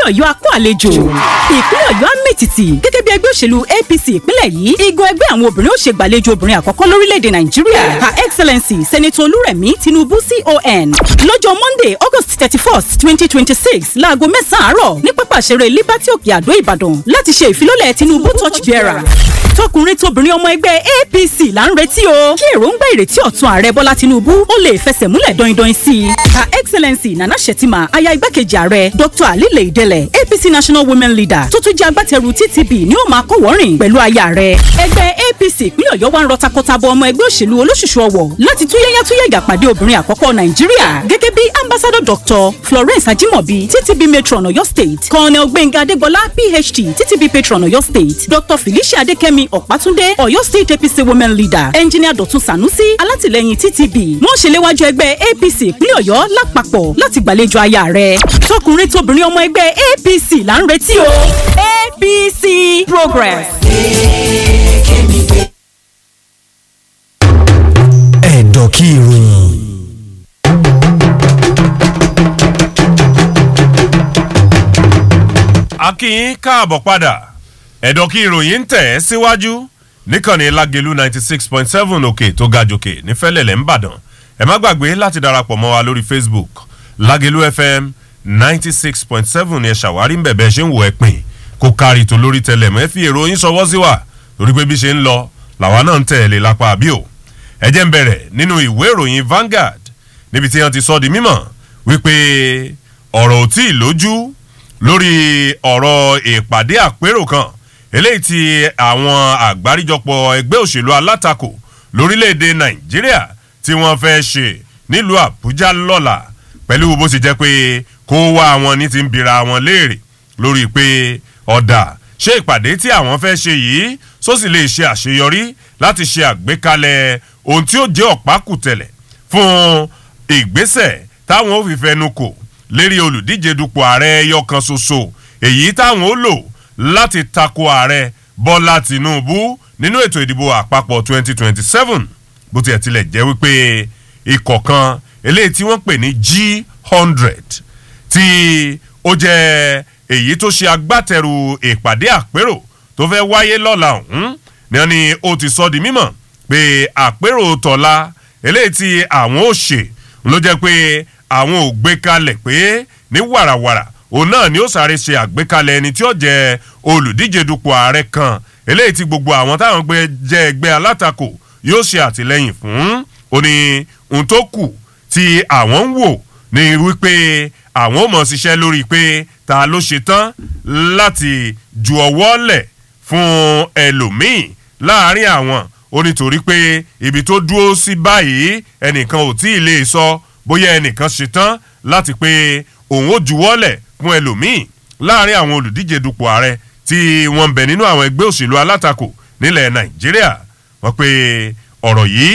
ọ̀yọ́ akó àlejò ìpínlẹ̀ ọ̀yọ́ amẹ́tìtì gẹ́gẹ́ bí ẹgbẹ́ òṣèlú apc ìpínlẹ̀ yìí igun ẹgbẹ́ àwọn obìnrin ó ṣe gbàlejò obìnrin àkọ́kọ́ lórílẹ̀‐èdè nàìjíríà her excellency senator olúrẹ̀mí tinubu con lọ́jọ́ monday august thirty first twenty twenty six láago mẹ́sàn-án àárọ̀ ní pápá ìṣeré liberty òkè àdó ìbàdàn láti ṣe ìfilọ́lẹ̀ tinubu torch bearer tọkùnrin tóbìnrin ọmọ ẹgbẹ́ apc là ń retí o kí èròǹgbà ìrètí ọ̀tun ààrẹ bọ́lá tinubu ó lè fẹsẹ̀ múlẹ̀ dọ́indọ́in sí i her excellency nana shettima aya igbákejì ààrẹ dr alile idele apc national women leader tó tún jẹ́ agbátẹrù ttb ni ó máa kọ́wọ́rìn pẹ̀lú aya rẹ̀ ẹgbẹ́ apc ìpínlẹ̀ ọ̀yọ́ wa ń rọ takọtabo ọmọ ẹgbẹ́ òṣèlú olóṣùṣù ọwọ̀ láti túyẹ́yá túyẹ́yà pàdé obìnrin àkọ́kọ́ nàìjíríà gẹ́gẹ́ bí ambassador dr florence ajimobi ttb matron ọ̀yọ́ state colonel gbẹ̀ngà adégbọlá phd ttb patron ọ̀yọ́ state dr felicia adékẹ́mi ọ̀pátúndé ọ̀yọ́ state apc women leader engineer dọ̀tun sanusi alátìlẹyìn ttb wọ́n ṣe léwájú ẹgbẹ́ apc ìpínlẹ̀ ọ̀yọ́ lápapọ̀ láti gbàlejò aya rẹ̀ tọkùnrin tóbìnrin ọmọ ẹgbẹ́ apc là ń retí o apc progress. ẹ̀dọ̀ kí ìròyìn. a kí yín káàbọ̀ padà ẹ̀dọ̀ kí ìròyìn ń tẹ̀ ẹ́ síwájú níkànnì lágẹ̀lú ninety six point seven òkè tó ga jòkè nífẹ̀lẹ̀lẹ̀ ńbàdàn ẹ má gbàgbé láti darapọ̀ mọ́ wa lórí facebook lágẹ̀lú fm ninety six point seven ẹ ṣàwárí ń bẹ̀bẹ̀ ṣe ń wò ẹ́ pin kó kárí tó lórí tẹlẹ̀ mọ́ ẹ fi èrò yín sọwọ́ sí wa lórí pé bí ṣe ń lọ làwa náà ń tẹ̀lé lápá àbí o ẹ jẹ́ ń bẹ̀rẹ̀ nínú ìwé ìròyìn Vanguard níbi tí wọ́n ti sọ di mímọ̀ wípé ọ̀rọ̀ ò tí ì lójú lórí ọ̀rọ̀ ìpàdé àpérò kan eléyìí tí àwọn àgbáríjọpọ̀ ẹgbẹ́ òṣèlú alátakò lórílẹ̀‐èdè Nàìjíríà tí wọ́n fẹ́ ṣe nílùú Àbújá lọ́la pẹ̀lú bó ti jẹ́ pé kó wá àwọn ní ti ń bira wọn léèrè lórí pé ọ̀dà ṣé ìpàdé tí àwọn fẹ́ ṣe yìí sósì lè ṣe àṣeyọrí láti ṣe àgbékalẹ̀ ohun tí ó jẹ́ ọ̀pákùtẹ̀lẹ̀ fún ìgbésẹ̀ táwọn ò fi fẹnu kò lérí olùdíje dupò ààrẹ ẹyọ kan ṣoṣo èyí táwọn ó lò láti tako ààrẹ bọ́lá tìǹbù nínú ètò ìdìbò àpapọ̀ 2027 bó tiẹ̀ tilẹ̀ jẹ́ wípé ikọ̀ kan eléyìí tí wọ́n pè ní G100 tí ó jẹ́ èyí tó ṣe agbátẹrù ìpàdé àpérò tó fẹ́ wáyé lọ́la ọ̀hún ni wọ́n ní ó ti sọ di mímọ̀ pé àpérò tọ̀la eléyìí tí àwọn ò ṣe ló jẹ́ pé àwọn ò gbé kalẹ̀ pé ní wàràwàrà òun náà ni ó sáré ṣe àgbékalẹ̀ ẹni tí ó jẹ́ olùdíje dupò ààrẹ kan eléyìí tí gbogbo àwọn táwọn gbé jẹ́ ẹgbẹ́ alátakò yóò ṣe àtìlẹ́yìn fún ó ní ohun tó kù tí àwọn ń wò ní wípé àwọn ò mọ̀ ṣiṣẹ́ lórí pé ta ló ṣe tán láti ju ọwọ́ lẹ̀ fún ẹlòmíì láàárín àwọn ó nítorí pé ibi tó dúró sí báyìí ẹnìkan ò tí ì lè sọ bóyá ẹnìkan ṣetán láti pé òun ó juwọ́lẹ̀ fún ẹlòmíì láàrin àwọn olùdíje dupò ààrẹ tí wọ́n ń bẹ nínú àwọn ẹgbẹ́ òṣèlú alátakò nílẹ̀ nàìjíríà wọ́n pé ọ̀rọ̀ yìí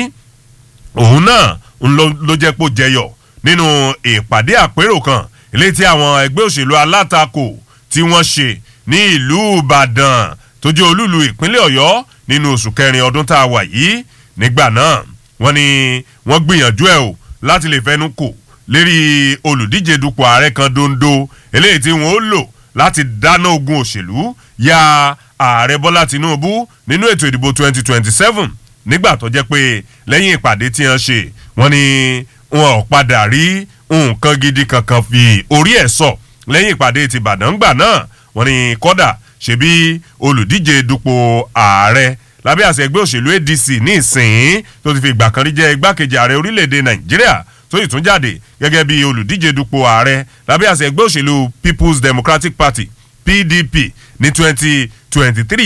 òun náà ló jẹ́ pò jẹyọ nínú ìpàdé àpérò kan ilé tí àwọn ẹgbẹ́ òṣèlú alátakò tí wọ́n ṣe ní ìlú ìbàdàn tó jẹ́ olúlu ìpínlẹ̀ ọ̀yọ́ nínú oṣù kẹrin ọdún tá a wà yìí nígbà náà wọ́n ní wọ́n gbìyànjú ẹ̀ o láti lè fẹnu kò lérí olùdíje dupò ààrẹ kan dondo eléyìí tí wọ́n ó lò láti dáná ogun òṣèlú ya ààrẹ bọ́lá tinubu nínú ètò ìdìbò 2027 nígbà tó jẹ́ pé lẹ́yìn ìpàdé tí wọ́n ṣe wọ́n ní wọn ò padà rí nǹkan gidi kankan fi orí ẹ̀ sọ lẹ́yìn ìpàdé ti ìbàdàn gbà náà wọ́n ní kọ́dà ṣebí olùdíje dupò ààrẹ lábẹ́ àṣẹ ẹgbẹ́ òṣèlú adc ní ìsìn tó ti fi ìgbà kan rí jẹ́ igbákejì ààrẹ orílẹ̀‐èdè nàìjíríà tó yìí tún jáde gẹ́gẹ́ bí olùdíje dupò ààrẹ lábẹ́ àṣẹ ẹgbẹ́ òṣèlú people's democratic party pdp ní twenty twenty three